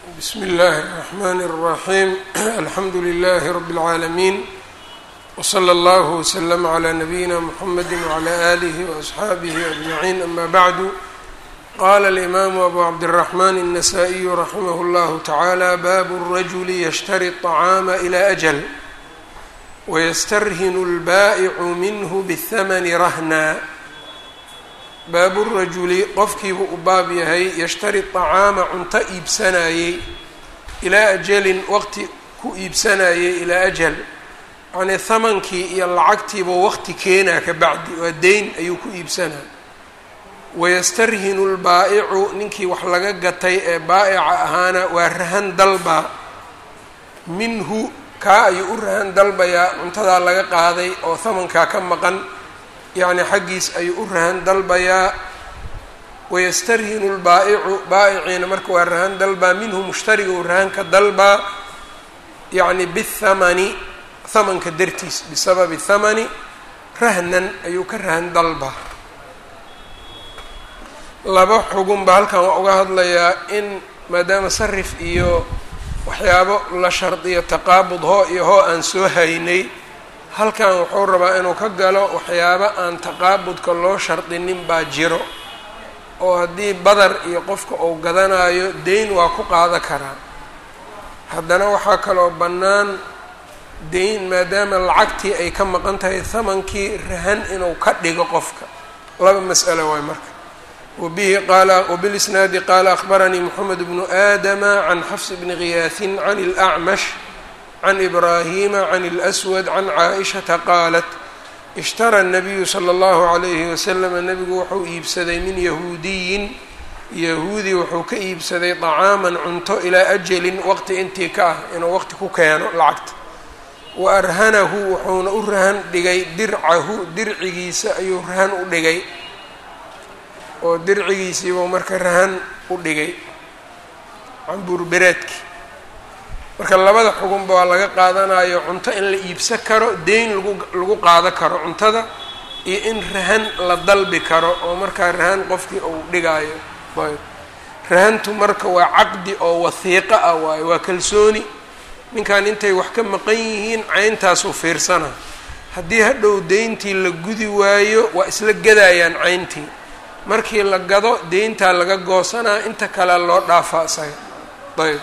bsm اllh الرحmn الرaحيم alxamdu لlh رb العaalمين وslى اllه وsلم عlى نbyina mحamd وعlى آlه وأصxaabه أجمعين أma bعd qala الإmam أbu cabdالرحmn النsائي رaximh اllah taعalى bab الرجل yshtari الطعاam إlى أجل وystarhin الbaaئc minh bالthmn rahna baabu rajuli qofkiibuu u baab yahay yashtari طacaama cunto iibsanayey ilaa ajalin waqti ku iibsanayey ilaa ajal yacnii hamankii iyo lacagtiibuu waqti keenaa ka bacdi waa deyn ayuu ku iibsanaa wayastarhinu lbaa'icu ninkii wax laga gatay ee baa'ica ahaana waa rahan dalbaa minhu kaa ayuu u rahan dalbayaa cuntadaa laga qaaday oo hamankaa ka maqan yacni xaggiis ayuu u rahan dalbayaa wayastarhinu lbaa'icu baa'iciina marka waa rahan dalbaa minhu mushtariga uu rahanka dalbaa yacni bithamani hamanka dartiis bisababi thamani rahnan ayuu ka rahan dalbaa laba xugun baa halkan waa uga hadlayaa in maadaama sarif iyo waxyaabo la shardiyo taqaabud hoo iyo hoo aan soo haynay halkan wuxuu rabaa inuu ka galo waxyaabo aan taqaabudka loo shardinin baa jiro oo haddii badar iyo qofka uu gadanayo deyn waa ku qaada karaa haddana waxaa kaloo bannaan deyn maadaama lacagtii ay ka maqan tahay hamankii rahan inuu ka dhigo qofka laba mas'alo waay marka wabihi qaala wabilisnaadi qaala akhbaranii moxamed bnu aadama can xafs bni khiyaasin can اlأcmash can ibraahima can اlأswad can caaishata qaalat ishtara الnabiyu slى اllahu عalayhi waslama nebigu wuxuu iibsaday min yahuudiyin yahuudi wuxuu ka iibsaday طacaaman cunto ilaa ajalin waqti intii ka ah inuu waqti ku keeno lacagta wa arhanahu wuxuuna u rahan dhigay dircahu dircigiisa ayuu rahan u dhigay oo dircigiisiibuu marka rahan u dhigay cambuurbereedki marka labada xugunba waa laga qaadanayo cunto in la iibsan karo deyn lagu lagu qaado karo cuntada iyo in rahan la dalbi karo oo markaa rahan qofkii uu dhigaayo ayb rahantu marka waa caqdi oo wahiiqo ah waayo waa kalsooni ninkan intay wax ka maqan yihiin cayntaasuu fiirsana haddii hadhow deyntii la gudi waayo waa isla gadayaan cayntii markii la gado deyntaa laga goosanaa inta kale loo dhaafaa isaga ayb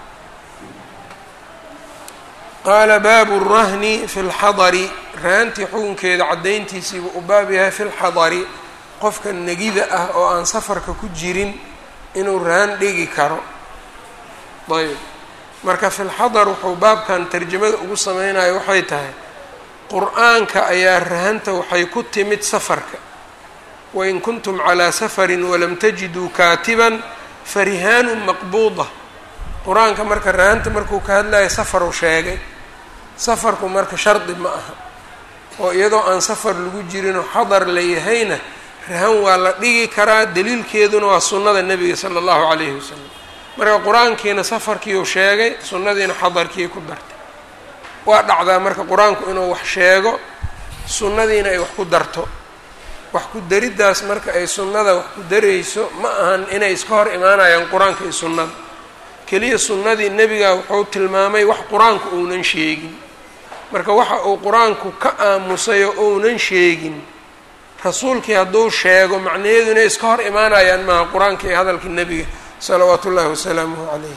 qaala baabu rahni fi lxadari rahantii xukunkeeda caddayntiisiibuu u baab yahay fi lxadari qofka negida ah oo aan safarka ku jirin inuu rahan dhigi karo ayb marka fi lxadar wuxuu baabkan tarjamada ugu sameynayo waxay tahay qur-aanka ayaa rahanta waxay ku timid safarka wain kuntum calaa safarin walam tajiduu kaatiban farihaanu maqbuuda qur-aanka marka rahanta markuu ka hadlayo safaruu sheegay safarku marka shardi ma aha oo iyadoo aan safar lagu jirinoo xadar la yahayna rahan waa la dhigi karaa daliilkeeduna waa sunnada nebiga sala allahu calayhi wasalam marka qur-aankiina safarkiiuu sheegay sunnadiina xadarkii ku dartay waa dhacdaa marka qur-aanku inuu wax sheego sunnadiina ay wax ku darto wax ku dariddaas marka ay sunnada wax ku darayso ma ahan inay iska hor imaanayaan qur-aanka iyo sunnada keliya sunnadii nebiga wuxuu tilmaamay wax qur-aanku uunan sheegin marka waxa uu qur-aanku ka aamusay oo uunan sheegin rasuulkii hadduu sheego macnaheedu inay iska hor imaanayaan maaha qur-aanka iyo hadalka nebiga salawaatu ullahi wasalaamuhu calayh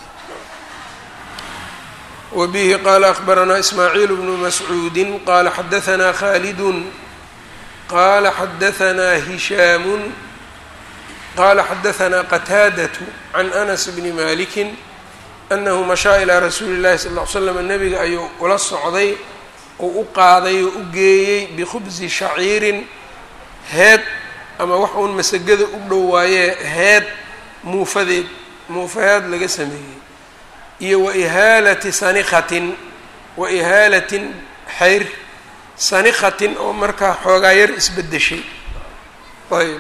wa bihi qaala akhbaranaa ismaaciil bnu mascuudin qaala xadahanaa khaalidun qaala xadahanaa hishaamun qaala xadahanaa qataadatu can anas bni malikin anahu mashaa ilaa rasuuli llahi sal ll ly slam nebiga ayuu ula socday oo u qaaday oo u geeyey bikhubsi shaciirin heed ama wax uun masagada u dhow waayee heed muufadeed muufaheed laga sameeyey iyo wa ihaalati sanikhatin wa ihaalatin xayr sanikhatin oo markaa xoogaa yar isbedeshay ayb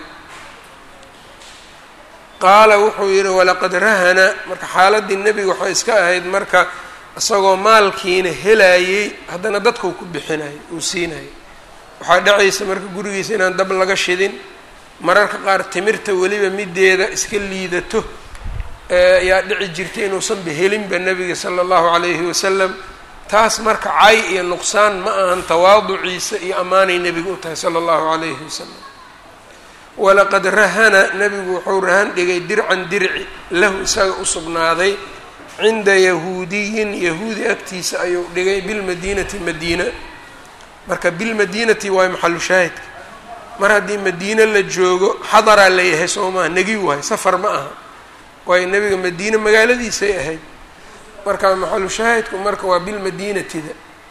qaala wuxuu yidhi walaqad rahana marka xaaladii nebiga waxay iska ahayd marka isagoo maalkiina helayey haddana dadkau ku bixinayay uu siinayay waxaa dhacaysa marka gurigiisa inaan dab laga shidin mararka qaar timirta weliba mideeda iska liidato ayaa dhici jirtay inuusanba helinba nebiga sala allahu calayhi wasalam taas marka cay iyo nuqsaan ma ahan tawaaduciisa iyo ammaanay nebiga u tahay sala allahu calayhi wasalam walaqad rahana nebigu wuxuu rahan dhigay dircan dirci lahu isaga u sugnaaday cinda yahuudiyin yahuudi agtiisa ayuu dhigay bilmadiinati madiina marka bilmadiinati waayo maxalu shaahidka mar haddii madiine la joogo xadaraa layahay soo maaha negi waayo safar ma aha waayo nebiga madiine magaaladiisay ahayd marka maxalu shaahidku marka waa bilmadiinatida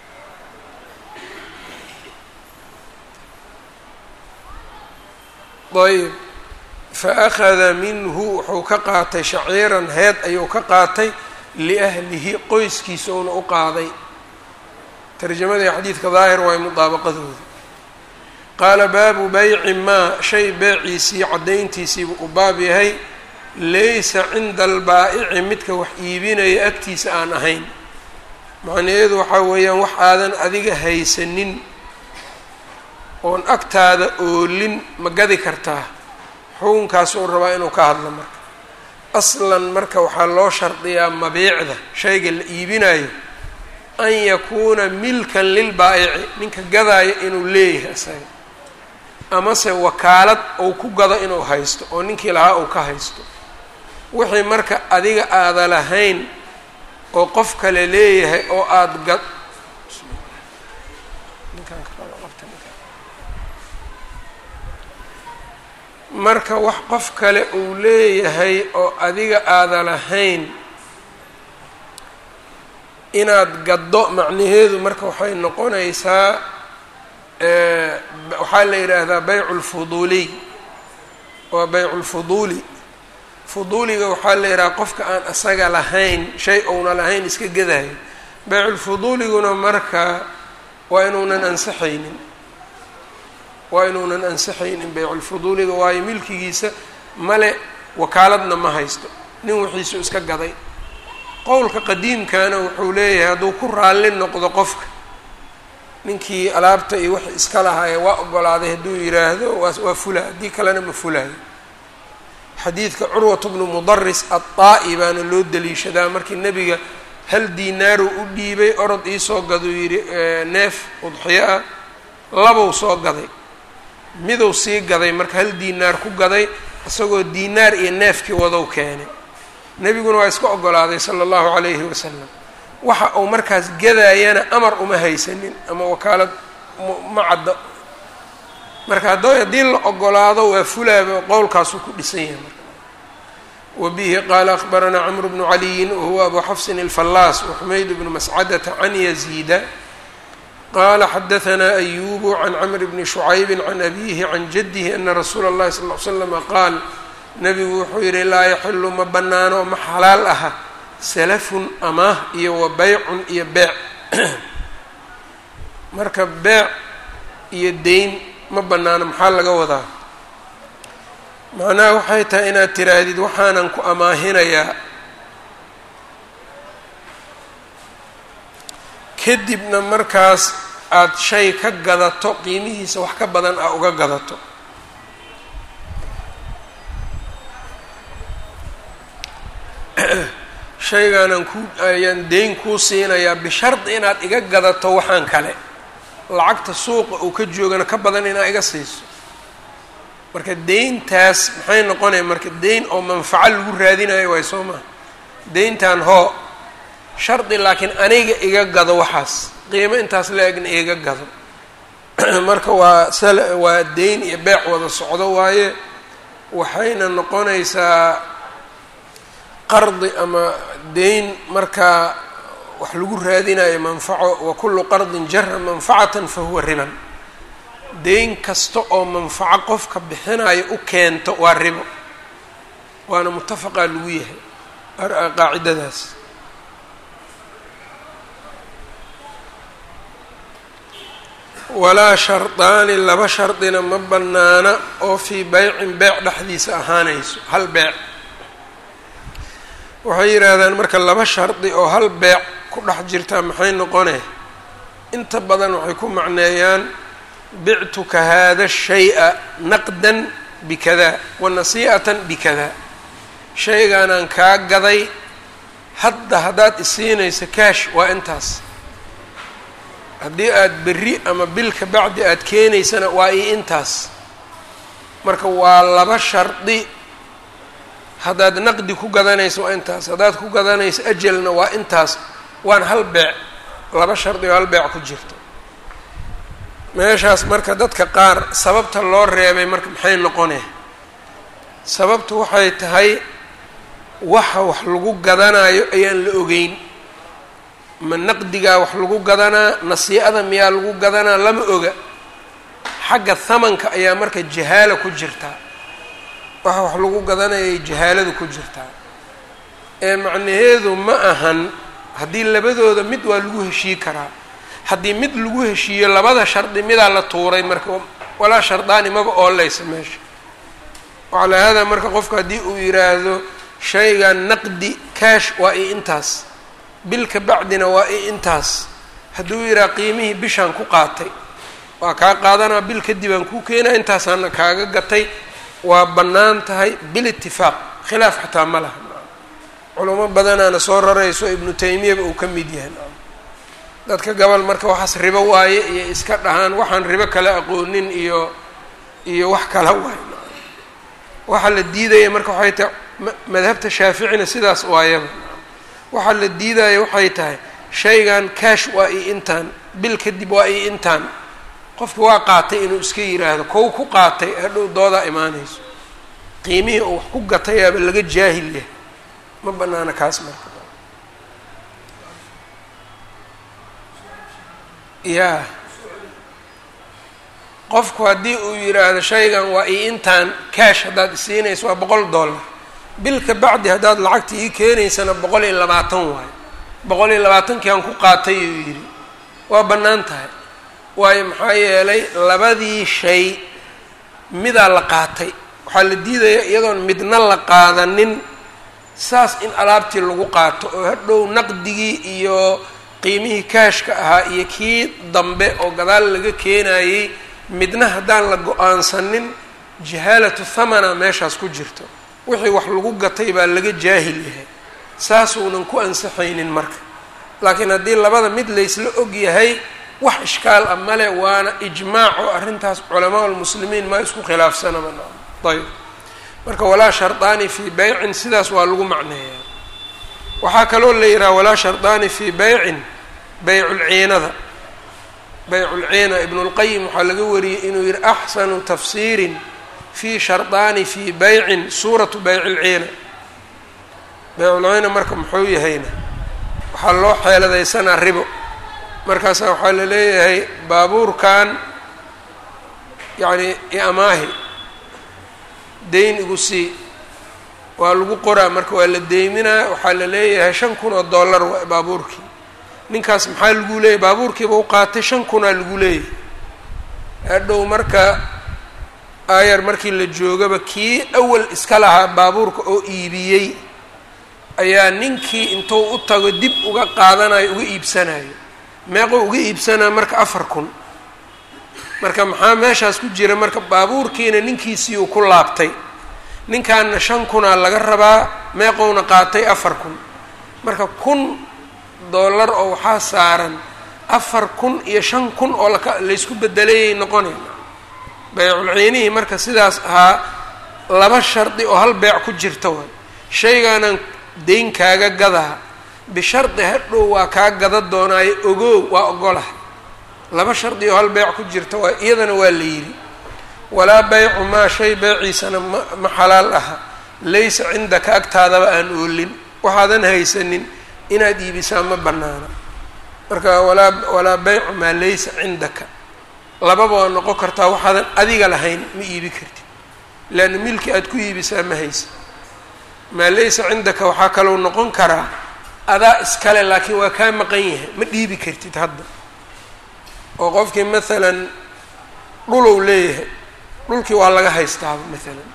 ayb fa akhada minhu wuxuu ka qaatay shaciiran heed ayuu ka qaatay liahlihi qoyskiisa uuna u qaaday tarjamadii xadiidka daahir waay mudaabaqadooda qaala baabu bayci maa shay beeciisii caddayntiisiibuu u baab yahay laysa cinda albaa'ici midka wax iibinaya agtiisa aan ahayn macnaheedu waxaa weeyaan wax aadan adiga haysanin oon agtaada oolin ma gadi kartaa xukunkaas uu rabaa inuu ka hadlo marka aslan marka waxaa loo shardiyaa mabiicda shayga la iibinayo an yakuuna milkan lilbaa'ici ninka gadaayo inuu leeyahay isaga amase wakaalad uu ku gado inuu haysto oo ninkii lahaa uu ka haysto wixii marka adiga aada lahayn oo qof kale leeyahay oo aada gad marka wax qof kale uu leeyahay oo adiga aada lahayn inaad gaddo macnaheedu marka waxay noqonaysaa waxaa la yidhaahdaa baycu lfuduuliy waa baycu lfuduuli fuduuliga waxaa la yidhaha qofka aan asaga lahayn shay ouna lahayn iska gadayo bayculfuduuliguna marka waa inuunan ansaxaynin waa inuunan ansaxaynin bayculfuduuliga waayo milkigiisa male wakaaladna ma haysto nin wixiisu iska gaday qowlka qadiimkana wuxuu leeyahay hadduu ku raalli noqdo qofka ninkii alaabta iyo wax iska lahaye waa ogolaaday hadduu yidhaahdo waa waa fula haddii kalena ma fulaayo xadiidka curwat bnu mudaris aلطaa'i baana loo daliishadaa markii nebiga hal diinaaru u dhiibay orod iisoo gaduu yidhi neef udxiyo ah labow soo gaday miduu sii gaday marka hal diinaar ku gaday isagoo diinaar iyo neefkii wadow keenay nebiguna waa iska ogolaaday sala allahu calayhi wasalam waxa uu markaas gadaayana amar uma haysanin ama wakaalad ma caddo marka hadda haddii la ogolaado waa fulaaba qowlkaasuu ku dhisan yahay marka wabihi qaala akhbaranaa camru bnu caliyin wahuwa abu xafsin alfallaas waxumayd bnu mascadata can yaziida qala xadahanaa ayubu can camr bni shucaybi can abihi can jadihi ana rasuula اllahi sal ly slama qaal nabigu wuxuu yihi laa yaxilu ma banaano ma xalaal aha salafun amaah iyo wa beycun iyo beec marka beec iyo deyn ma banaano maxaa laga wadaa macnaha waxay tahay inaad tiraahdid waxaanan ku amaahinayaa kadibna markaas aada shay ka gadato qiimihiisa wax ka badan aa uga gadato shaygaanaan ku ayaan deyn kuu siinayaa bishardi inaad iga gadato waxaan kale lacagta suuqa uu ka joogana ka badan inaad iga siiso marka deyntaas maxay noqonaya marka deyn oo manfaco lagu raadinayo waay soo maha deyntan hoo shardi laakiin aniga iga gado waxaas qiimo intaas la-egna iga gado marka waa sal waa deyn iyo beec wada socdo waaye waxayna noqonaysaa qardi ama deyn markaa wax lagu raadinayo manfaco wa kullu qardin jara manfacatan fa huwa riban deyn kasta oo manfaco qofka bixinayo u keento waa ribo waana mutafaqaa lagu yahay qaacidadaas walaa shardaani laba shardina ma bannaana oo fii beycin beec dhexdiisa ahaanayso hal beec waxay yidhaahdaan marka laba shardi oo hal beec ku dhex jirtaa maxay noqone inta badan waxay ku macneeyaan bictuka hada shaya naqdan bikada wa nasii'atan bikada shaygaanaan kaa gaday hadda haddaad isiinayso kaash waa intaas haddii aada berri ama bil ka bacdi aada keenaysana waa ii intaas marka waa laba shardi haddaad naqdi ku gadanayso waa intaas haddaad ku gadanayso ajalna waa intaas waan hal beec laba shardi oo hal beec ku jirto meeshaas marka dadka qaar sababta loo reebay marka maxay noqonee sababtu waxay tahay waxa wax lagu gadanayo ayaan la ogeyn ma naqdigaa wax lagu gadanaa nasiicada miyaa lagu gadanaa lama oga xagga hamanka ayaa marka jahaala ku jirtaa waxa wax lagu gadanayay jahaaladu ku jirtaa ee macnaheedu ma ahan haddii labadooda mid waa lagu heshii karaa haddii mid lagu heshiiyo labada shardi midaa la tuuray marka walaa shardaani maba oolaysa meesha wacalaa haadaa marka qofku haddii uu yiraahdo shaygan naqdi kaash waa i intaas bil ka bacdina waa i intaas hadduu yidhaha qiimihii bishaan ku qaatay waa kaa qaadanaa bil kadib aan kuu keenaa intaasaana kaaga gatay waa bannaan tahay bil itifaaq khilaaf xataa ma laha culamo badanaana soo rarayso ibnu taymiyaba uu ka mid yahay dadka gobol marka waxaas ribo waaye iyo iska dhahaan waxaan ribo kala aqoonin iyo iyo wax kala waaye waxaa la diidaya marka waxay tahay madhabta shaaficina sidaas waayaba waxaa la diidaya waxay tahay shaygan kaash waa i intaan bil kadib waa i intaan qofki waa qaatay inuu iska yiraahdo kow ku qaatay hadhow doodaa imaanayso qiimihii uu wax ku gatayaaba laga jaahil yahay ma banaana kaas marka ya qofku haddii uu yidhaahdo shaygan waa i intaan kaash haddaad isiinayso waa boqol dollar bil ka bacdi haddaad lacagta ii keenaysana boqol iyo labaatan waayo boqol iyo labaatankii aan ku qaatay uu yidhi waa bannaan tahay waayo maxaa yeelay labadii shay midaa la qaatay waxaa la diidaya iyadoon midna la qaadanin saas in alaabtii lagu qaato oo hadhow naqdigii iyo qiimihii kaashka ahaa iyo kii dambe oo gadaal laga keenayey midna haddaan la go-aansanin jahaalatu thamana meeshaas ku jirto wixii wax lagu gatay baa laga jaahil yahay saasuunan ku ansaxaynin marka laakiin haddii labada mid laysla og yahay wax ishkaal ah male waana ijmaac oo arrintaas culamaa lmuslimiin ma isku khilaafsanaba ayb marka walaa shardaani fii beycin sidaas waa lagu macneeyaa waxaa kaloo la yidhaha walaa shardaani fii beycin beyculciinada beyculciina ibnu lqayim waxaa laga wariyey inuu yihi axsanu tafsiirin fii shardaani fii beycin suuratu beycilciina beyculciina marka muxuu yahayna waxaa loo xeeladaysanaa ribo markaasaa waxaa la leeyahay baabuurkan yacni iamaahi dayn igu sii waa lagu qoraa marka waa la deyminaa waxaa la leeyahay shan kun oo dollar waa baabuurkii ninkaas maxaa lagu leeyahay baabuurkiiba u qaatay shan kunaa lagu leeyahay hadhow marka aayar markii la joogaba kii awal iska lahaa baabuurka oo iibiyey ayaa ninkii intuu u tago dib uga qaadanayo uga iibsanayo meequu uga iibsanaa marka afar kun marka maxaa meeshaas ku jira marka baabuurkiina ninkiisii uu ku laabtay ninkaana shan kunaa laga rabaa meeqowna qaatay afar kun marka kun dollar oo waxaa saaran afar kun iyo shan kun oo laka laysku bedelayay noqonay beyculciinihii marka sidaas ahaa laba shardi oo hal beec ku jirta waay shaygaanan dayn kaaga gadaa bishardi hadhow waa kaa gada doonaayo ogow waa ogolahay laba shardi oo hal beec ku jirta waa iyadana waa la yidhi walaa beycu maa shay beeciisana ma ma xalaal aha laysa cindaka agtaadaba aan oolin waxaadan haysanin inaad iibisaa ma banaana marka walaa walaa beycu maa laysa cindaka lababa waa noqon kartaa waxaadan adiga lahayn ma iibi kartid leanna milki aad ku iibisaa ma haysa maa laysa cindaka waxaa kalou noqon karaa adaa iskale laakiin waa kaa maqan yahay ma dhiibi kartid hadda oo qofkii maalan dhulow leeyahay dhulkii waa laga haystaaba maalan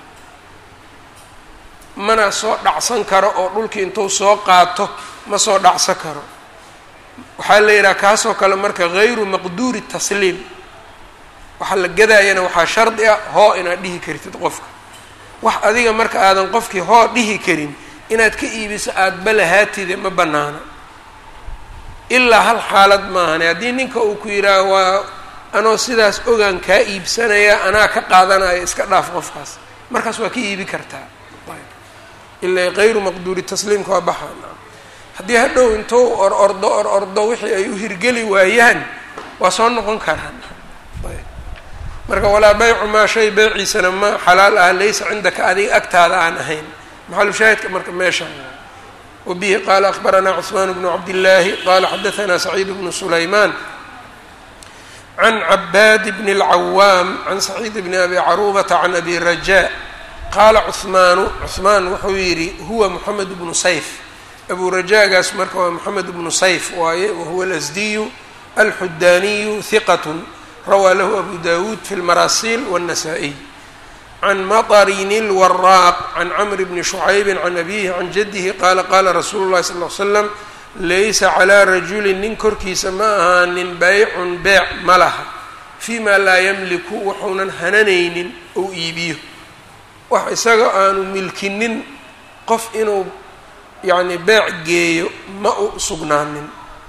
mana soo dhacsan karo oo dhulkii intuu soo qaato ma soo dhacsan karo waxaa la yidhaha kaasoo kale marka hayru maqduuri tasliim waxaa la gadaayana waxaa shardi ah hoo inaad dhihi kartid qofka wax adiga marka aadan qofkii hoo dhihi karin inaad ka iibiso aadba lahaatide ma bannaana ilaa hal xaalad maahane haddii ninka uu ku yidhaaho waa anoo sidaas ogaan kaa iibsanaya anaa ka qaadanaya iska dhaaf qofkaas markaas waa ka iibi kartaa ilaa kayru maqduuri tasliimka waa baxaa haddii hadhow intuu or ordo or ordo wixii ay u hirgeli waayaan waa soo noqon karaan marka walaa baycu maa shay beyciisana ma xalaal ah laysa cindaka adiga agtaada aan ahayn maxalu shaahidka marka meesha wabihi qaala akbaranaa cثmaan bnu cabdillaahi qala xadaanaa saciid bnu sulaymaan can cabaad bni اlcawaam can saciid bni abi caruubata can abi rajaa qaala cuhmaanu cuhmaan wuxuu yidhi huwa moxamed bnu sayf abu rajaagaas marka waa moxamed bnu sayf waaye wahuwa alasdiyu alxudaaniyu hiqat rawaa lahu abu dawuud fi lmarasiil wالnasaa-iy can maطrin اlwaraaq can camr bni shucaybi can abihi can jadihi qaala qaala rasuulu اlahi sal ly slam laysa calىa rajulin nin korkiisa ma ahaanin baycun beec ma laha fii ma laa yamliku wuxuunan hananaynin ou iibiyo wax isaga aanu milkinin qof inuu yacni beec geeyo ma u sugnaanin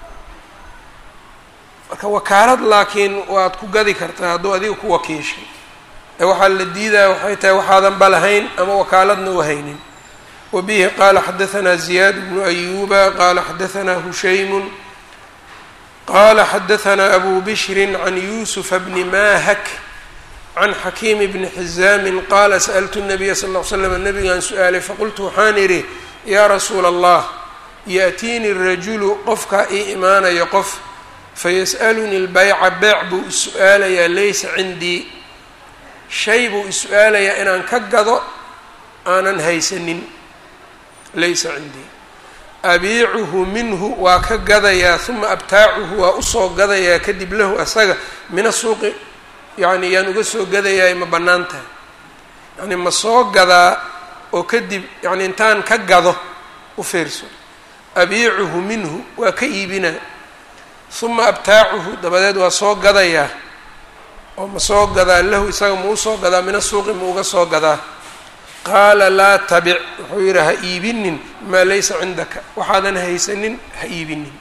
marka wakaalad laakiin waad ku gadi kartaa hadduu adiga ku wakiishay ee waxaa la diidaya waxay tahay waxaadan ba lahayn ama wakaaladna u haynin wa bihi qaala xadahanaa ziyaad bnu ayuba qaala xadahanaa hushaymun qaala xadahanaa abu bishrin can yuusufa bni mahak can xakiimi bni xizaamin qaala sa'altu nabiya sal ll ly slam nabigaan su-aalay faqultu waxaan idhi yaa rasuula allah yaأtiini rajulu qofkaa ii imaanayo qof fayas'alunii lbayca beec buu is-su-aalayaa laysa cindii shay buu is-su-aalayaa inaan ka gado aanan haysanin laysa cindii abiicuhu minhu waa ka gadayaa uma abtaacuhu waa usoo gadayaa kadib lahu asaga min asuuqi yacni yaan uga soo gadayaay ma bannaan tahay yacni ma soo gadaa oo kadib yacni intaan ka gado u fiirso abiicuhu minhu waa ka iibinaa uma abtaacuhu dabadeed waa soo gadayaa oo ma soo gadaa lahu isaga ma usoo gadaa mina suuqi ma uga soo gadaa qaala laa tabic wuxuu yidhi ha iibinin maa laysa cindaka waxaadan haysanin ha iibinin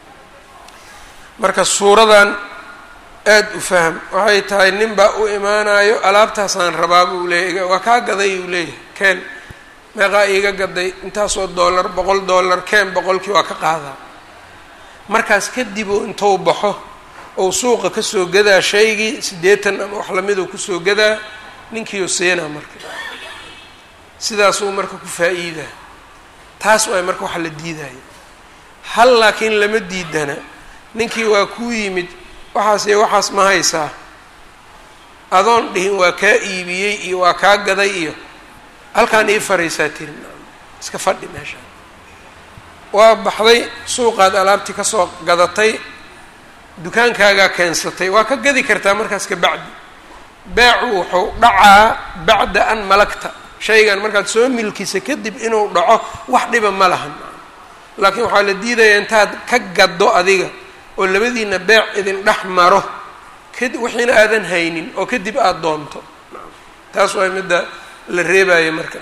marka suuradan aada u fahm waxay tahay nin baa u imaanayo alaabtaasaan rabaa buu leeyahy waa kaa gaday uu leeyahay keen meeqaa iiga gaday intaasoo dollar boqol dollar keen boqolkii waa ka qaadaa markaas kadib uu intuu baxo ou suuqa kasoo gadaa shaygii siddeetan ama wax lamiduu kusoo gadaa ninkiiu siinaa marka sidaasuu marka ku faa-iidaa taas waay marka waxa la diidaya hal laakiin lama diidana ninkii waa kuu yimid waxaas iyo waxaas ma haysaa adoon dhihin waa kaa iibiyey iyo waa kaa gaday iyo halkaan ii fariisaa tiri iska fadhi meesha waa baxday suuqaad alaabtii kasoo gadatay dukaankaagaa keensatay waa ka gadi kartaa markaas ka bacdi beecu wuxuu dhacaa bacda an malagta shaygan markaad soo milkisa kadib inuu dhaco wax dhiba ma lahan laakiin waxaa la diidayaa intaad ka gaddo adiga oo labadiina beec idin dhex maro kad wixiina aadan haynin oo kadib aada doonto taas waa midda la reebaayo marka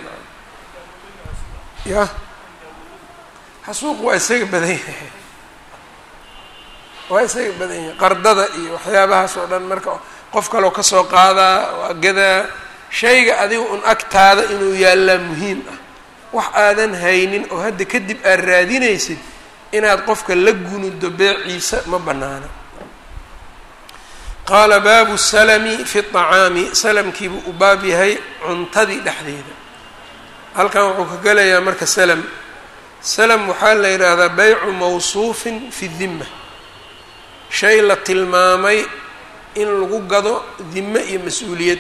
ya xasuuq waa isaga badan yahay waa isaga badan yahay qardada iyo waxyaabahaas oo dhan marka qof kaloo kasoo qaadaa waa gadaa shayga adiga un agtaada inuu yaallaa muhiim ah wax aadan haynin oo hadda kadib aad raadinaysid inaad qofka la gunudo beeciisa ma bannaana qaala baabu salami fi طacaami salamkiibuu u baab yahay cuntadii dhexdeeda halkan wuxuu ka gelayaa marka salam salam waxaa la yidhaahdaa baycu mawsuufin fi dima shay la tilmaamay in lagu gado dime iyo mas-uuliyad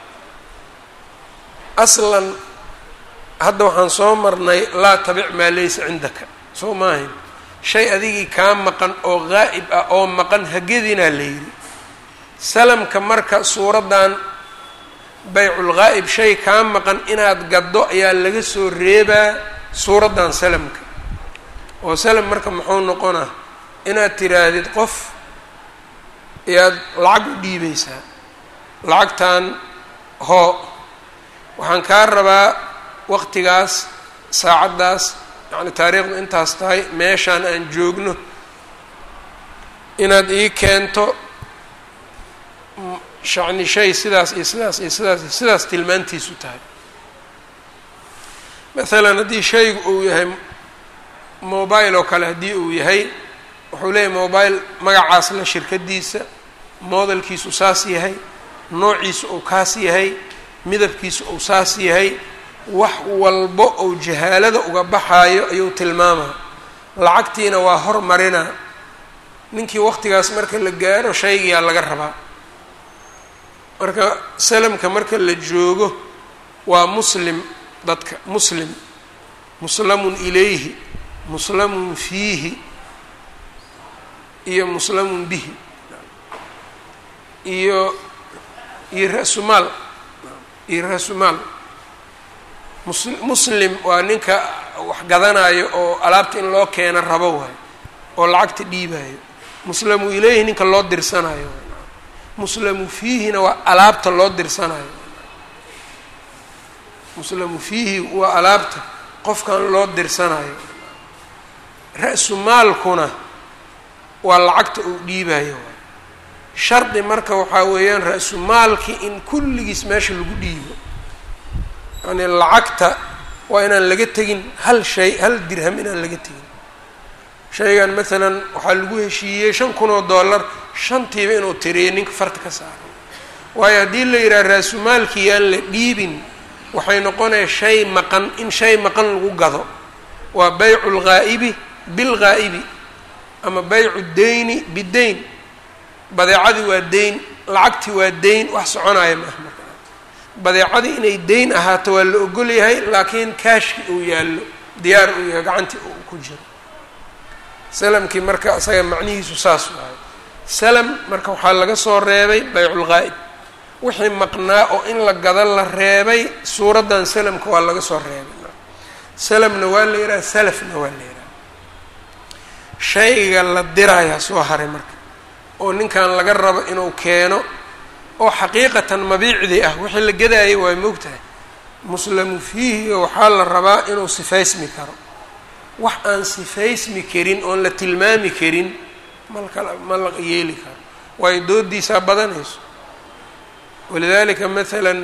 aslan hadda waxaan soo marnay laa tabic maa laysa cindaka soo maahayn shay adigii kaa maqan oo gaa'ib ah oo maqan hagedinaa la yidhi salamka marka suuraddan bayculgaa'ib shay kaa maqan inaad gaddo ayaa laga soo reebaa suuraddan salamka oo salam marka muxuu noqonaa inaad tiraahdid qof ayaad lacag u dhiibaysaa lacagtan hoo waxaan kaa rabaa waqtigaas saacaddaas yacni taariikhdu intaas tahay meeshaan aan joogno inaad ii keento shacni shay sidaas iyo sidaas iyo sidaas iyo sidaas tilmaantiisu tahay maalan haddii shaygu uu yahay mobile oo kale haddii uu yahay wuxuu leeyahay mobile magacaas la shirkadiisa modelkiisu saas yahay noociisu uu kaas yahay midabkiisu uu saas yahay wax walbo ou jahaalada uga baxaayo ayuu tilmaamaa lacagtiina waa hormarina ninkii waqtigaas marka la gaaro shaygiyaa laga rabaa marka salamka marka la joogo waa muslim dadka muslim muslamun ilayhi muslamun fiihi iyo muslamun bihi iyo iyo ra-sumaal iyo ra-sumaal mus muslim waa ninka wax gadanayo oo alaabta in loo keeno rabo waayo oo lacagta dhiibayo muslamu ilayhi ninka loo dirsanayo muslamu fiihina waa alaabta loo dirsanayo muslamu fiihi waa alaabta qofkan loo dirsanayo ra-su maalkuna waa lacagta uu dhiibayo shardi marka waxaa weeyaan ra-su maalki in kulligiis meesha lagu dhiibo yani lacagta waa inaan laga tegin hal shay hal dirham inaan laga tegin shaygan maalan waxaa lagu heshiiyey shan kun oo dollar shantiiba inuu tiriyo ninka farta ka saaro waayo haddii la yidhaha raasumaalkii aan la dhiibin waxay noqonaya shay maqan in shay maqan lagu gado waa baycu lghaa'ibi bilghaa'ibi ama baycu deyni bideyn badeecadii waa deyn lacagtii waa deyn wax soconaya maaha marka badeecadii inay deyn ahaato waa la ogol yahay laakiin kaashki uu yaallo diyaar uu yahay gacantii uu ku jiro salamkii marka isaga macnihiisu saas waayo salam marka waxaa laga soo reebay bayculghaa'ib wixii maqnaa oo in la gado la reebay suuraddan salamka waa laga soo reebay salamna waa la yidhaha salafna waa la yidhaha shayga la dirayaa soo haray marka oo ninkan laga rabo inuu keeno oo xaqiiqatan mabiicdii ah wixii la gadaayay waa moogtahay muslamu fiihiga waxaa la rabaa inuu sifaysmi karo wax aan sifaysmi karin oon la tilmaami karin malka ma la yeeli karo waayo doodiisaa badanayso walidaalika maalan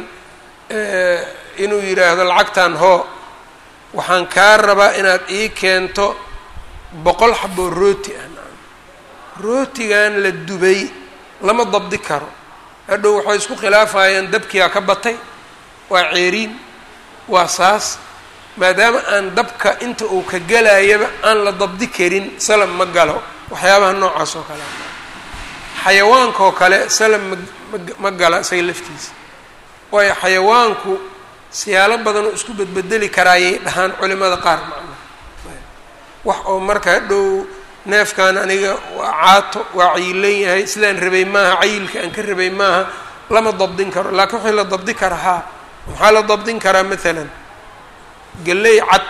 inuu yidhaahdo lacagtan hoo waxaan kaa rabaa inaad ii keento boqol xaboo rooti ah rootigan la dubay lama dabdi karo hadhow waxay isku khilaafayaan dabkiyaa ka batay waa ceeriin waa saas maadaama aan dabka inta uu ka gelayaba aan la dabdi karin salam ma galo waxyaabaha noocaas oo kale xayawaanka oo kale salam ma ma gala isaga laftiisa waayo xayawaanku siyaalo badan oo isku bedbedeli karaayay dhahaan culimada qaar macnaha wax oo marka hadhow neefkan aniga waa caato waa cayilan yahay sidaan rabay maaha cayilka aan ka rabay maaha lama dabdin karo laakiin waxii la dabdi kara haa maxaa la dabdin karaa maalan galley cad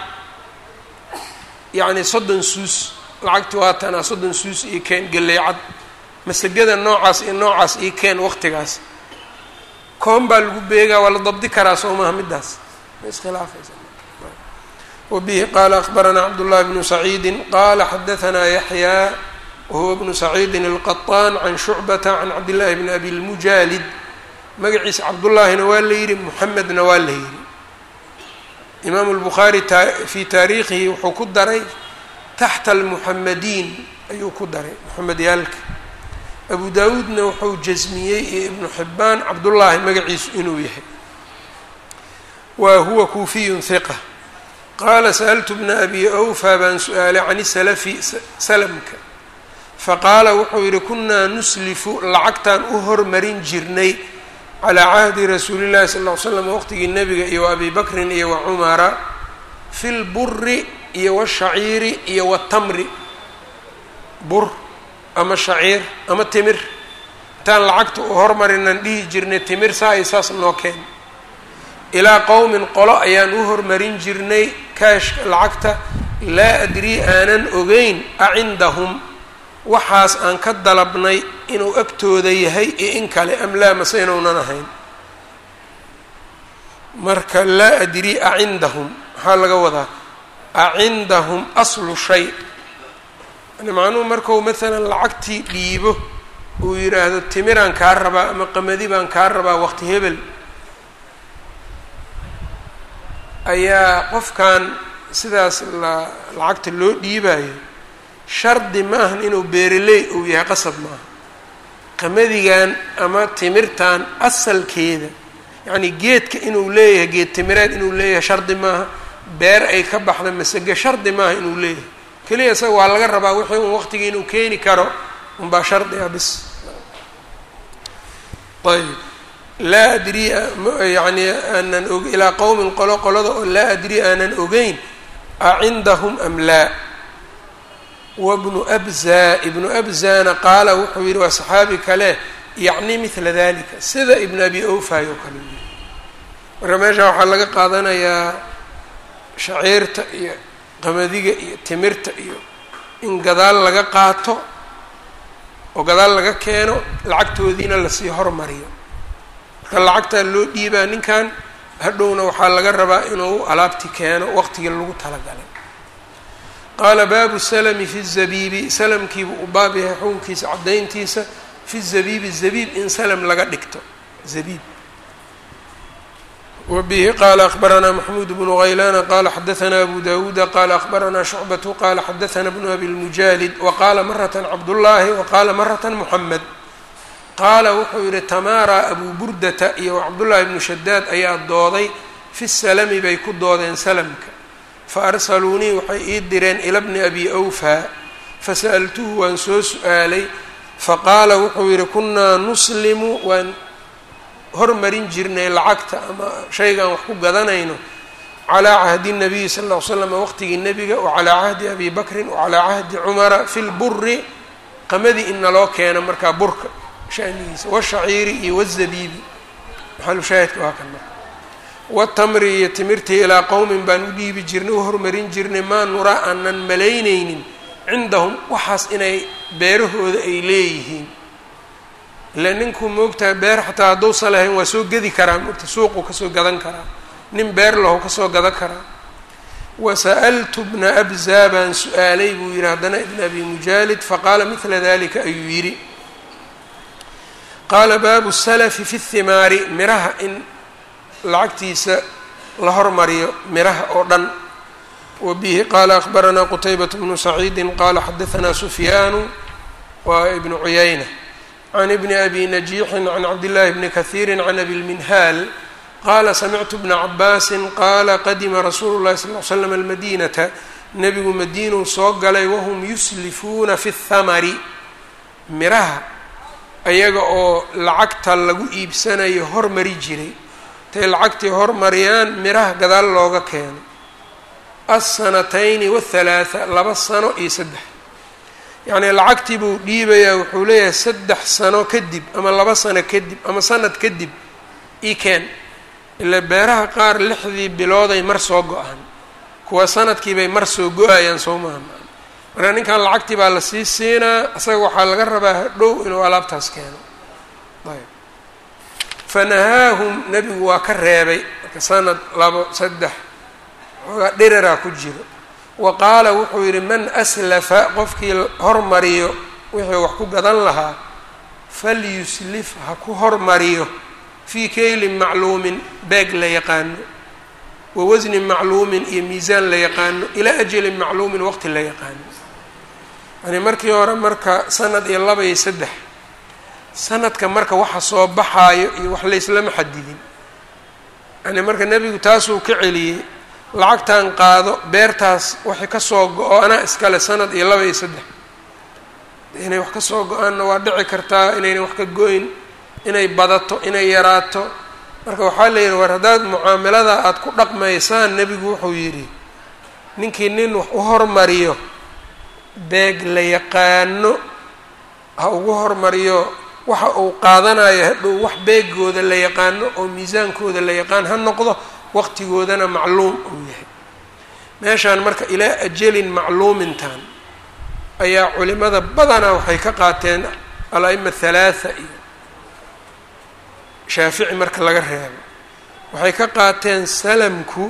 yacni soddon suus lacagti waa tanaa soddon suus io keen galley cad masagada noocaas iyo noocaas io keen waqtigaas koon baa lagu beegaa waa la dabdi karaa soo maha middaas ma iskhilaafaysa wbihi qala akbaranaa cabdullahi bnu saciidi qala xadaanaa yaxyaa wahuwa bnu saciidin alqaطaan can shucbata can cabdillahi bni abi lmujaalid magaciisa cabdullaahina waa la yidhi muxamedna waa la yidhi imaamu lbukhaari fii taariikhihi wuxuu ku daray taxta almuxamadiin ayuu ku daray muxamedyaalka abu daawuudna wuxuu jasmiyey iyo ibnu xibaan cabdullaahi magaciisu inuu yahay wa huwa kuufiyun hiqa qaala sa'altu bna abi awfa baan su-aalay can isalafi salamka faqaala wuxuu yidhi kunaa nuslifu lacagtaan u hormarin jirnay calaa cahdi rasuuli llahi sal ll ly slam waqtigii nebiga iyo wa abi bakrin iyo wa cumara fi lburi iyo washaciiri iyo watamri bur ama shaciir ama timir intaan lacagta u hormarinaan dhihi jirnay timir saa iyo saas noo keen ilaa qowmin qolo ayaan u hormarin jirnay kaashka lacagta laa adrii aanan ogeyn a cindahum waxaas aan ka dalabnay inuu agtooda yahay iyo in kale am laa mase inuunan ahayn marka laa adri acindahum maxaa laga wadaa acindahum aslu shay yani macnuhu markau maalan lacagtii dhiibo uu yidhaahdo timiraan kaa rabaa ama qamadi baan kaa rabaa waqti hebel ayaa qofkan sidaas la lacagta loo dhiibayo shardi maahan inuu beereley uu yahay qasab maaha qamadigan ama timirtan asalkeeda yacni geedka inuu leeyahay geed timireed inuu leeyahay shardi maaha beer ay ka baxda masage shardi maaha inuu leeyahay keliya isaga waa laga rabaa wixii un waqtigii inuu keeni karo unbaa shardi ah bis ayb laa adri yani aanan og ilaa qowmin qolo qolada oo laa adri aanan ogeyn acindahum am laa wabnu abza ibnu abzana qaala wuxuu yihi waa saxaabi kale yacni mila dalika sida ibnu abi awfay oo kale yii marka meesha waxaa laga qaadanayaa shaciirta iyo qamadiga iyo timirta iyo in gadaal laga qaato oo gadaal laga keeno lacagtoodiina lasii hormariyo marka lacagtaa loo dhiibaa ninkan hadhowna waxaa laga rabaa inuu alaabti keeno waqtigii lagu talagalay qaala baabu salami fi zabiibi salamkiibuu u baab yahay xukunkiisa caddayntiisa fi zabiibi zabiib in salam laga dhigto zabiib wbihi qala akbaranaa maxmuud bnu haylaana qala xadaana abu dawuuda qala akbaranaa shucbatu qala xadaana bnu abi lmujaalid waqaala marata cabdullaahi waqaala marata muxamed qaala wuxuu yihi tamaara abu burdata iyo cabdullaahi bnu shadaad ayaa dooday fi salami bay ku doodeen salamka faarsaluunii waxay ii direen ila bni abi awfaa fasa'altuhu waan soo su-aalay faqaala wuxuu yihi kunaa nuslimu waan hormarin jirnay lacagta ama shaygaan wax ku gadanayno calaa cahdi nabiyi sal ll ly slam waqtigii nebiga wa calaa cahdi abi bakrin wa calaa cahdi cumara fi lburi qamadii in naloo keeno markaa burka shanigiisa washaciiri iyo wazabiibi maxalushaahidka waa kan marka watamri iyo timirtii ilaa qowmin baan u dhiibi jirnay u hormarin jirnay maa nuraa aanan malaynaynin cindahum waxaas inay beerahooda ay leeyihiin ila ninkuu moogtahay beer xataa hadduusan lahayn waa soo gedi karaa moogta suuquu kasoo gadan karaa nin beer lahu kasoo gadan karaa wasa'altu bna abzaa baan su-aalay buu yihi haddana ibn abi mujaalid faqaala midla dalika ayuu yidhi qaala baabu salafi fi thimaari miraha in lacagtiisa la hormariyo miraha oo dhan wa bihi qaala akbaranaa qutaybat bnu saciidi qaala xadaanaa sufyaanu wa ibnu cuyayna can ibni abi najiixin can cabdillaahi bni kahiiri can abi lminhaal qaala samictu bna cabaasin qaala qadima rasuulu llahi sal l slam almadinata nebigu madiinuu soo galay wahum yuslifuuna fi thamari miraha ayaga oo lacagta lagu iibsanayo hormari jiray intay lacagtii hormariyaan miraha gadaal looga keeno alsanatayni wathalaatha laba sano iyo saddex yacnii lacagtii buu dhiibayaa wuxuu leeyahay saddex sano kadib ama laba sano kadib ama sanad kadib ii keen ila beeraha qaar lixdii bilooday mar soo go-aan kuwa sanadkiibay mar soo go-ayaan soo maaha marka ninkan lacagtii baa lasii siinaa isaga waxaa laga rabaa hadhow inuu alaabtaas keeno ayb fanahaahum nebigu waa ka reebay marka sanad labo saddex xoogaa dhiriraa ku jiro wa qaala wuxuu yidhi man aslafa qofkii hormariyo wixii wax ku gadan lahaa falyuslif ha ku hormariyo fii kaylin macluumin beeg la yaqaano wa wasnin macluumin iyo miisaan la yaqaano ilaa ajalin macluumin waqti la yaqaano yani markii hore marka sanad iyo laba iyo saddex sanadka marka waxa soo baxaayo iyo wax layslama xadidin yani marka nebigu taasuu ka celiyey lacagtan qaado beertaas waxay kasoo go-o anaa iskale sanad iyo laba iyo saddex inay wax kasoo go-aanna waa dhici kartaa inayna wax ka go-in inay badato inay yaraato marka waxaa la yidhi war haddaad mucaamalada aada ku dhaqmaysaan nebigu wuxuu yidhi ninkii nin wax u hormariyo beeg la yaqaano ha ugu hormariyo waxa uu qaadanayo hadhow wax beegooda la yaqaano oo miisaankooda la yaqaan ha noqdo waqtigoodana macluum uu yahay meeshaan marka ilaa ajalin macluumintan ayaa culimada badanaa waxay ka qaateen al-ima halaatha iyo shaafici marka laga reebo waxay ka qaateen salamku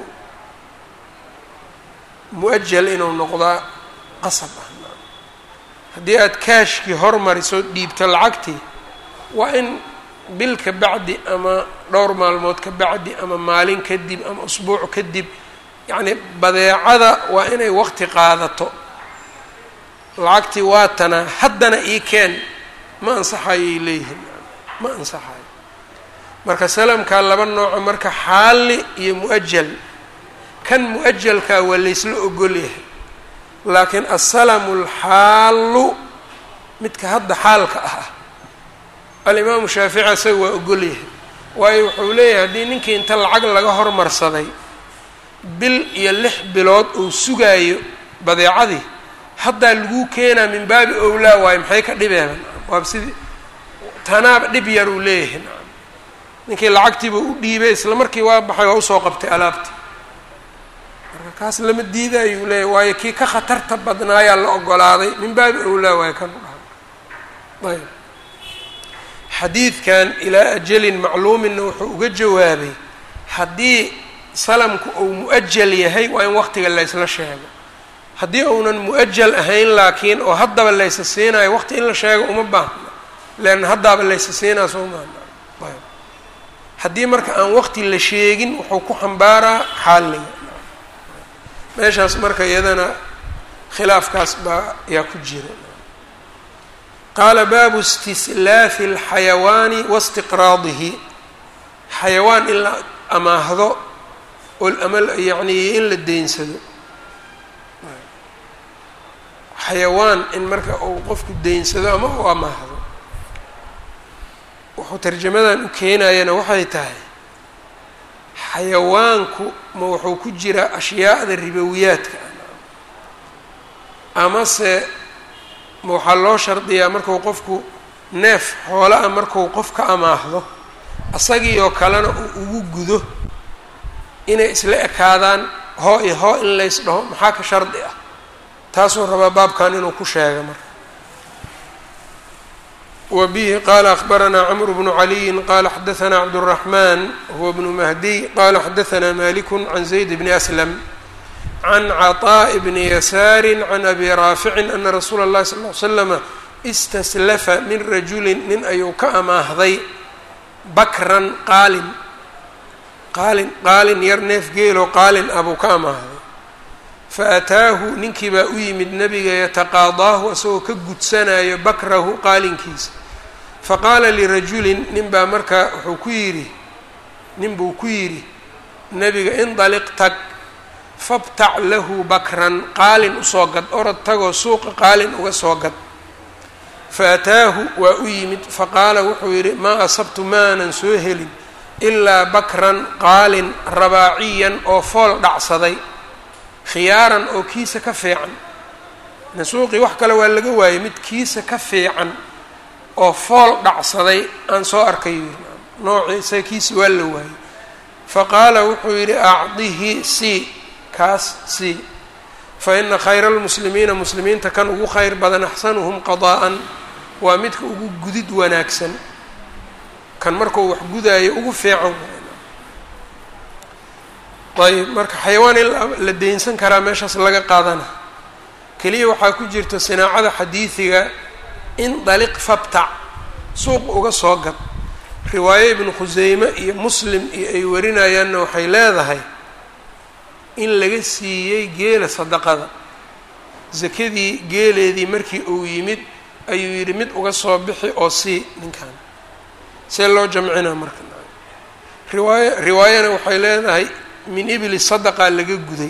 mu-ajal inuu noqdaa qasab ah haddii aada kaashkii hormariso dhiibto lacagtii waa in bil ka bacdi ama dhowr maalmood ka bacdi ama maalin kadib ama usbuuc kadib yacni badeecada waa inay waqti qaadato lacagtii waa tanaa haddana ii keen ma ansaxayay leeyihiin ma ansaxayo marka salamkaa laba nooco marka xaali iyo mu-ajal kan mu-ajalkaa waa laysla ogol yahay laakiin asalamu alxaalu midka hadda xaalka ah alimaamu shaafici isaga waa ogol yahay waayo wuxuu leeyahay haddii ninkii inta lacag laga hormarsaday bil iyo lix bilood uu sugaayo badeecadii haddaa laguu keenaa min baabi owlaa waayo maxay ka dhibeeban waaba sidii tanaaba dhib yar uu leeyahay ninkii lacagtiiba u dhiibay isla markii waa baxay waa usoo qabtay alaabtii marka kaas lama diidayuu leeyahy waayo kii ka khatarta badnaayaa la ogolaaday min baabi owlaa waayo kan u dhaha ayb xadiidkan ilaa ajalin macluuminna wuxuu uga jawaabay haddii salamku uu mu-ajal yahay waa in waqtiga laysla sheego haddii uunan mu-ajal ahayn laakiin oo haddaba laysa siinayo waqti in la sheego uma baahna leanna haddaaba laysa siinaa soo maahna ayb haddii marka aan waqti la sheegin wuxuu ku xambaaraa xaaliga meeshaas marka iyadana khilaafkaas baa yaa ku jira qaala baabu istislaafi alxayawaani wastiqraadihi xayawaan in la amaahdo oo ama yacni in la deynsado xayawaan in marka uu qofku deynsado ama uu amaahdo wuxuu tarjamadan u keenayana waxay tahay xayawaanku ma wuxuu ku jiraa ashyaada ribowiyaadka amase ma waxaa loo shardiyaa marku qofku neef xoola a marku qof ka amaahdo asagii oo kalena uu ugu gudo inay isla ekaadaan hoo iyo hoo in lays dhaho maxaa ka shardi ah taasuu rabaa baabkan inuu ku sheega marka wa bihi qaala akhbaranaa camru bnu caliyin qaala xadaanaa cabduraxmaan huwa bnu mahdiy qaala xadaanaa maliku can zayd bni aslam can caطaaءi bni yasaari can abi raaficin ana rasuula اllahi sal l slama istaslafa min rajulin nin ayuu ka amaahday bakran qaalin qaalin qaalin yar neef geeloo qaalin ah buu ka amaahday faataahu ninkii baa u yimid nebiga yataqaadaahu isagoo ka gudsanayo bakrahu qaalinkiisa faqaala lirajulin nin baa markaa wuxuu ku yidhi nin buu ku yidhi nebiga indaliq tag fabtac lahu bakran qaalin usoo gad orod tagoo suuqa qaalin uga soo gad faataahu waa u yimid faqaala wuxuu yidhi maa asabtu maanan soo helin ilaa bakran qaalin rabaaciyan oo fool dhacsaday khiyaaran oo kiisa ka fiican nasuuqii wax kale waa laga waayey mid kiisa ka fiican oo fool dhacsaday aan soo arkay noocii isaga kiisa waa la waayey faqaala wuxuu yidhi acdihi c kaas c fa ina khayra almuslimiina muslimiinta kan ugu khayr badan axsanuhum qadaa'an waa midka ugu gudid wanaagsan kan markuu wax gudaayo ugu fiican ayb marka xayawaan in la deynsan karaa meeshaas laga qaadana keliya waxaa ku jirta sinaacada xadiidiga in daliq fabtac suuq uga soo gad riwaayo ibnu khuseyme iyo muslim iyo ay warinayaanna waxay leedahay in laga siiyey geela sadaqada sakadii geeleedii markii uu yimid ayuu yidhi mid uga soo bixi oo sii ninkan see loo jamcinaa marka riwaaya riwaayana waxay leedahay min ibli sadaqa laga guday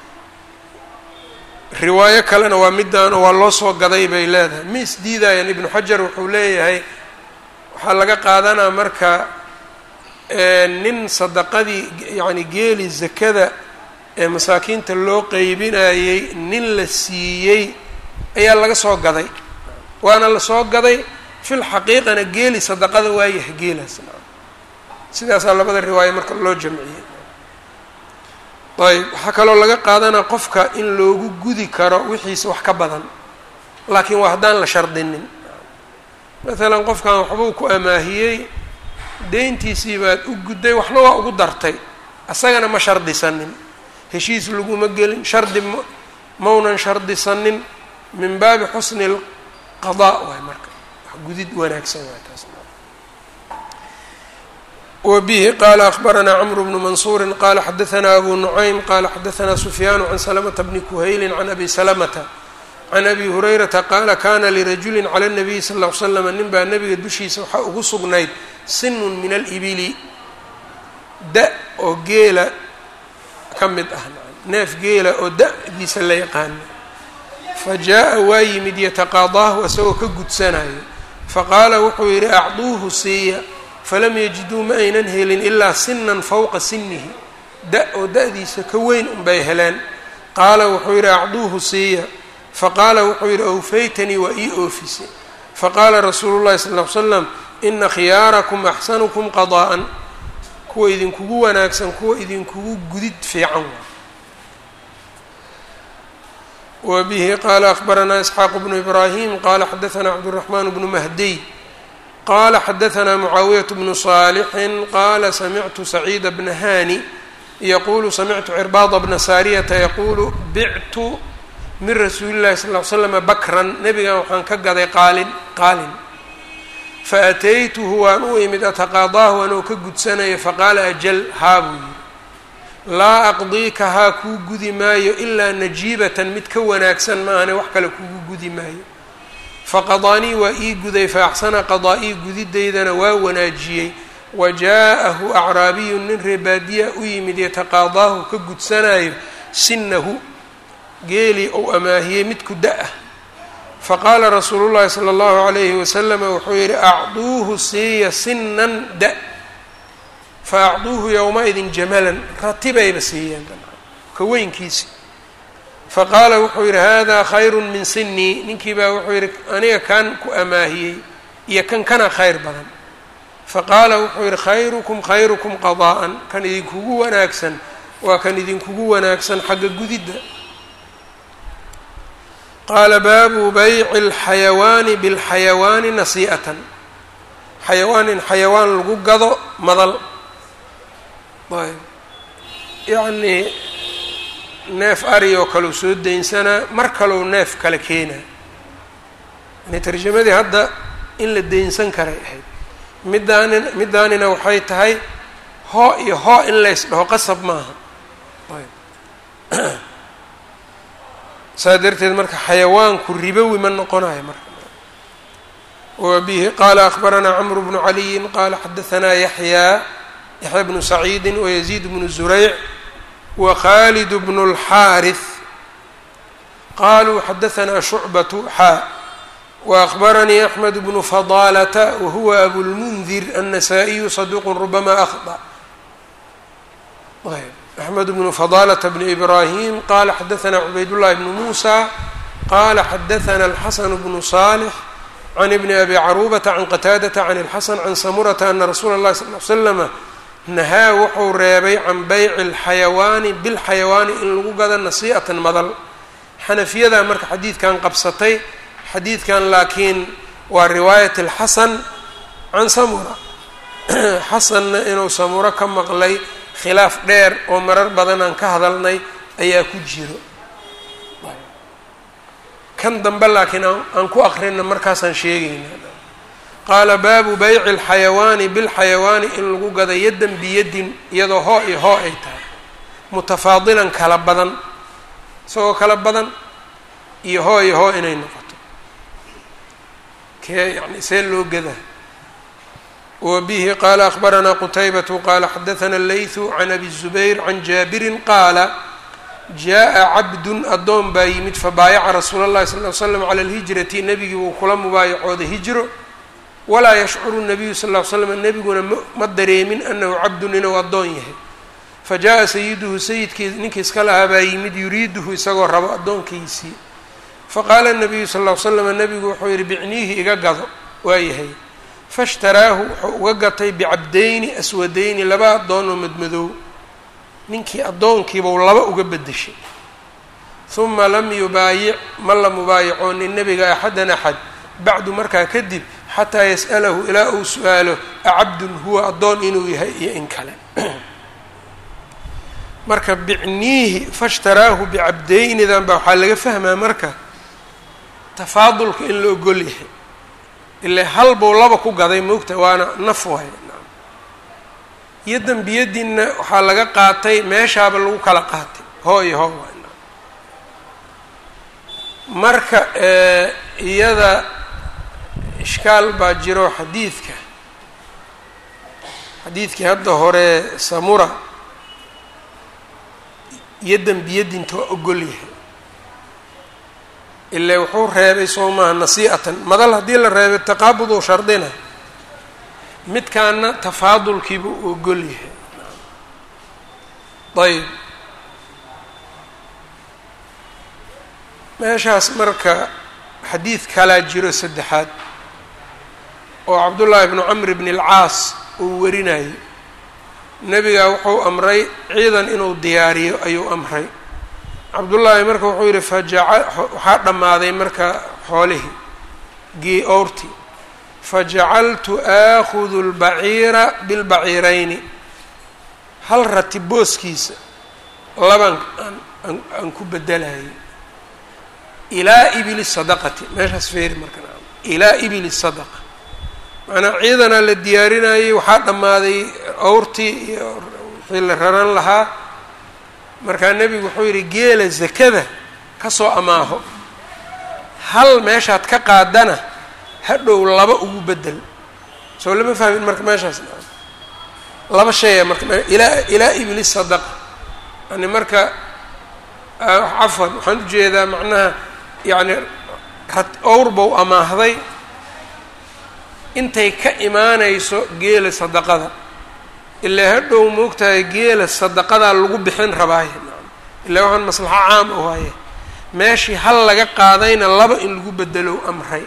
riwaayo kalena waa midaano waa loo soo gaday bay leedahay ma isdiidayaan ibnu xajar wuxuu leeyahay waxaa laga qaadanaa marka nin sadaqadii yacni geeli zakada ee masaakiinta loo qeybinayey nin la siiyey ayaa laga soo gaday waana la soo gaday fil xaqiiqana geeli sadaqada waayahay geelaas sidaasaa labada riwaayo marka loo jamciyey ayb waxaa kaloo laga qaadanaa qofka in loogu gudi karo wixiisa wax ka badan laakiin waa haddaan la shardinin maalan qofkan waxbuu ku amaahiyey deyntiisii baad u gudday waxna waa ugu dartay asagana ma shardisanin heshiis laguma gelin shardi ma maunan shardisanin min baabi xusni lqadaa waay marka wax gudid wanaagsan waay taas wbihi qala akbaranaa cmr bnu mansuuri qala xadaanaa abu nucaym qala xadaanaa sufyaanu can salamta bni kuhayli can abi salamata can abi hurayrata qaala kana lirajuli cala nabiyi sal l l slam nin baa nabiga dushiisa waxaa ugu sugnayd sinun min alibili da oo geela ka mid ah neef geela oo da-diisa la yaqaano fa jaa waa yimid yataqaadaahu isagoo ka gudsanayo faqaala wuxuu yidhi acduuhu siiya falam yajiduu ma aynan helin ilaa sinan fowqa sinihi da oo da-diisa ka weyn unbay heleen qaala wuxuu yidhi acduuhu siiya faqaala wuxuu yidhi awfaytanii waa ii oofisay faqaala rasuulu llahi sal ll ly slam ina khiyaarakum axsanukum qadaa'an kuwa idinkugu wanaagsan kuwa idinkugu gudid fiican wa bihi qaala akbaranaa isxaaq bnu ibraahim qaala xadaanaa cabduraxmaan bnu mahdiy qala xadaanaa mucaawiyaة bnu صaalixin qaala samictu saciida bna hani yaqulu samictu cirbaada bna saariyata yaqulu bictu min rasuuli llahi sal l slama bakran nebigan waxaan ka gaday qaalin qaalin faataytuhu waan u imid ataqaadaahu anoo ka gudsanaya faqaala ajal haa buu yidhi laa aqdiika haa kuu gudi maayo ilaa najiibatan mid ka wanaagsan maahane wax kale kugu gudi maayo faqadaanii waa ii guday faaxsana qadaa-ii gudidaydana waa wanaajiyey wa jaa-ahu acraabiyun nin reebaadiya u yimid yataqaadaahu ka gudsanayo sinahu geelii ou amaahiyey midku da-ah faqaala rasuulu llahi sala allahu calayhi wasalama wuxuu yidhi acduuhu siiya sinan da fa acduuhu yowma-idin jamalan ratibayba siiyeen ka weynkiisi faqaala wuxuu yidhi hada khayru min sinii ninkii baa wuxuu yidhi aniga kan ku amaahiyey iyo kan kana khayr badan faqaala wuxuu yidhi khayrukum khayrukum qadaa'an kan idinkugu wanaagsan waa kan idinkugu wanaagsan xagga gudidda qaala baabu bayci اlxayawaani biاlxayawaani nasii'atan xayawaan in xayawaan lagu gado madal ayb yacnii neef ari oo kale u soo daynsanaa mar kaleu neef kale keenaa yani tarjamadii hadda in la daynsan karay ahayd middaani middaanina waxay tahay hoo iyo hoo in lays dhaho qasab maaha ayb saa darteed marka xayawaanku ribowi ma noqonayo marka wa bihi qaala akbaranaa camru bnu caliyin qaala xadahanaa yaxyaa yaxya bnu saciidi wayaziid bnu zurayc wkhaalid bn اlxaariث qaluu xadaanaa shucbaةu xaa waأkhbaranii axmed bnu fadaalata wahuwa abulmundir الnasaa-iyu saduuq rubama akhطأ axmed bnu fadaalata bn ibrahim qala xadaanaa cubaydاllahi bnu muusa qala xadaana alxasan bnu صaalx can ibni abi caruubata can qataadata can اlxasan can samurata ana rasuula اllahi sal l slama nahaa wuxuu reebay can bayci alxayawaani bilxayawaani in lagu gado nasii'atan madal xanafiyadaa marka xadiidkan qabsatay xadiidkan laakiin waa riwaayat alxasan can samura xasanna inuu samuro ka maqlay khilaaf dheer oo marar badan aan ka hadalnay ayaa ku jiro kan dambe laakiin aan ku aqrina markaasaan sheegayna qaala baabu bayci alxayawaani bilxayawaani in lagu gado yaddan biyaddin iyadoo hoo iyo hoo ay tahay mutafaadilan kala badan isagoo kala badan iyo hoo iyo hoo inay noqoto kee yani see loo gadaa wa bihi qaala akbaranaa qutaybatu qaala xadathana allaythu can abi zubayr can jaabirin qaala jaa-a cabdun addoon baa yimid fabaayaca rasuula llahi sal l slam cala alhijrati nebigii wuu kula mubaayacooday hijro walaa yashcuru nabiyu sal ll slam nebiguna ma dareemin anahu cabdun inuu addoon yahay fa jaa-a sayiduhu sayidkii ninkii iska lahaa baa yimid yuriiduhu isagoo rabo addoonkiisii faqaala nabiyu sal ll slam nebigu wuxuu yihi bicniihi iga gado waa yahay fashtaraahu wuxuu uga gatay bicabdayni aswadayni laba addoon oo madmadoow ninkii addoonkiibau laba uga bedeshay huma lam yubaayic ma la mubaayacoonin nebiga axadan axad bacdu markaa kadib xataa yas'alahu ilaa uu su-aalo acabdun huwa addoon inuu yahay iyo in kale marka bicniihi fashtaraahu bicabdeynidan baa waxaa laga fahmaa marka tafaadulka in la ogol yahay ilaa hal buu laba ku gaday moogta waana naf waay iyo dembiyadiinna waxaa laga qaatay meeshaaba lagu kala qaatay hoo iyo hoo waay marka iyada ishkaal baa jiro xadiidka xadiidkii hadda hore samura iyo dembiyadinta waa ogol yahay ilaa wuxuu reebay soo maaha nasii'atan madal haddii la reebay taqaabuduu shardina midkaana tafaadulkiiba u ogol yahay ayb meeshaas marka xadiid kalaa jiro saddexaad oo cabdullaahi bnu camr bni alcaas uu warinayo nebigaa wuxuu amray ciidan inuu diyaariyo ayuu amray cabdullaahi marka wuxuu yidhi fajaca waxaa dhammaaday marka xoolihii gii owrti fajacaltu aakhudu lbaciira bilbaciirayni hal rati booskiisa laban aan aan ku bedelayay ilaa ibili sadaqati meeshaas feeri marka ilaa ibili sadaqa macnaa ciidanaa la diyaarinayay waxaa dhammaaday owrtii iyo wixii la raran lahaa markaa nebigu wuxuu yidhi geela zakada ka soo amaaho hal meeshaad ka qaadana hadhow laba ugu bedel soo lama fahmin marka meeshaas laba shaya marka ilaa ilaa ibli sadaqa yani marka cafwan waxaan ujeedaa macnaha yacni rad owr bow amaahday intay ka imaanayso geela sadaqada ilaa hadhow moogtahay geela sadaqadaa lagu bixin rabaaye ilaa waxaan maslaxo caam u haye meeshii hal laga qaadayna laba in lagu bedelo amray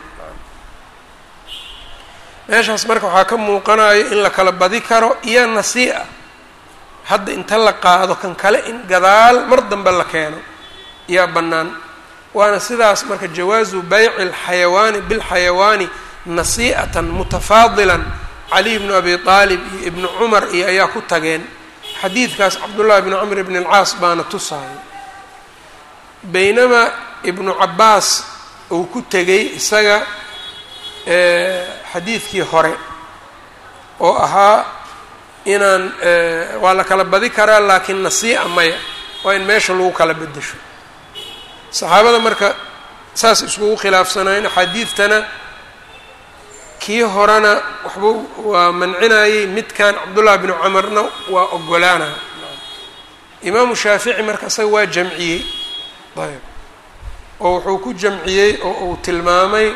meeshaas marka waxaa ka muuqanayo in la kala badi karo iyo nasii'a hadda inta la qaado kan kale in gadaal mar dambe la keeno yaa bannaan waana sidaas marka jawaazu bayci alxayawaani bilxayawaani nasii'atan mutafaadilan caliy bnu abi aalib iyo ibnu cumar iyo ayaa ku tageen xadiidkaas cabdullahi bnu camr bn alcaas baana tusaaya baynamaa ibnu cabaas uu ku tegay isaga xadiidkii hore oo ahaa inaan waa la kala badi karaa laakiin nasii'a maya waa in meesha lagu kala bedesho saxaabada marka saas iskugu khilaafsanayn axaadiidtana kii horena waxbuu waa mancinayey midkan cabdullahi bnu camarna waa ogolaanaya imaamu shaafici marka isaga waa jamciyey ayb oo wuxuu ku jamciyey oo uu tilmaamay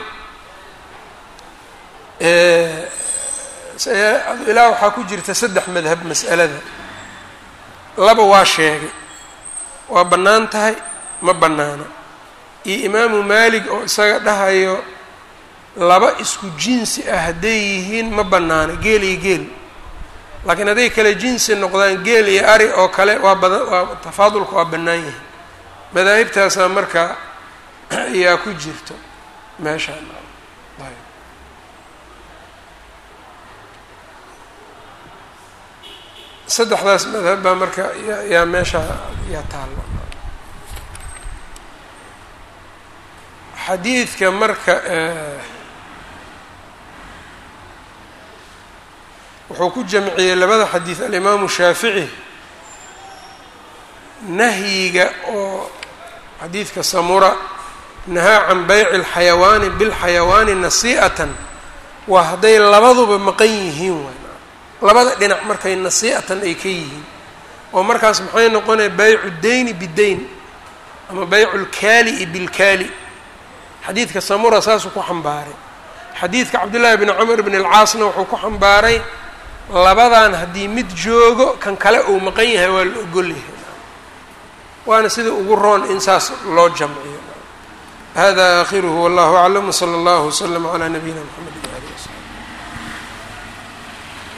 ilaa waxaa ku jirta saddex madhab mas'alada laba waa sheegay waa bannaan tahay ma bannaana iyo imaamu maalig oo isaga dhahayo laba isku jinsi ah hadday yihiin ma bannaana geel iyo geel laakiin hadday kale jinsi noqdaan geel iyo ari oo kale waa bada waa tafaadulka waa bannaan yahay madaahibtaasaa marka ayaa ku jirto meeshaan ayb saddexdaas madhab baa marka yaa meesha yaa taallo xadiidka marka wuxuu ku jamciyey labada xadiid alimaamu shaafici nahyiga oo xadiidka samura nahaa can bayci alxayawaani bilxayawaani nasii'atan waa hadday labaduba maqan yihiin waay labada dhinac markay nasii'atan ay ka yihiin oo markaas maxay noqonaya baycu deyni bideyn ama baycu lkaali-i bilkaali xadiidka samura saasuu ku xambaaray xadiidka cabdullaahi bni cumar bn alcaasna wuxuu ku xambaaray labadan haddii mid joogo kan kale uu maqan yahay waa la ogol yahay waana sida ugu roon in saas loo jamciyo hada aakhiruhu wallahu aclam wsala allahu wslama calaa nabiyina mxamed